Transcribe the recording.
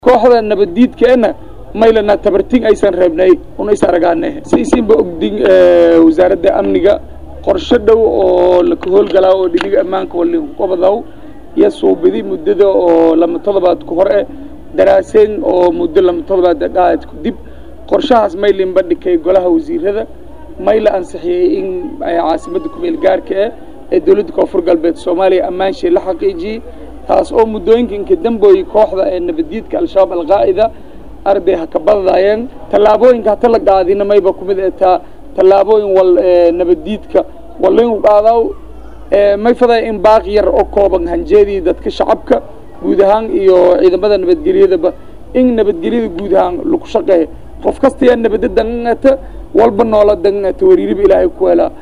kooxda nabaddiidkeena maylana tabarting aysan reebnay unays aragaane saysiinba ogdin wasaaradda amniga qorshe dhow oo laka howlgalaa oo dhiniga ammaanka walinkobadaw iyo suubidi muddada oo lama todobaad ku hor eh daraaseen oo muddo lama todobaad dhaad ku dib qorshahaas maylin bandhigay golaha wasiirada mayla ansixiyey in caasimadda kumeel gaarka ah ee dowladda koonfur galbeed soomaaliya ammaanshay la xaqiijiyey taas oo muddooyinkanka dambooyi kooxda ee nabaddiidka al-shabaab alqaa'ida arday ha ka badadaayeen tallaabooyinka hata la qaadina mayba kumid etaa tallaabooyin wal nabaddiidka walayn qaadaw may faday in baaq yar oo kooban hanjeedii dadka shacabka guud ahaan iyo ciidamada nabadgelyadaba in nabadgelyada guud ahaan lagu shaqeeyo qof kasta yaa nabadda dangata walba noola dangata wariiriba ilaahay ku helaa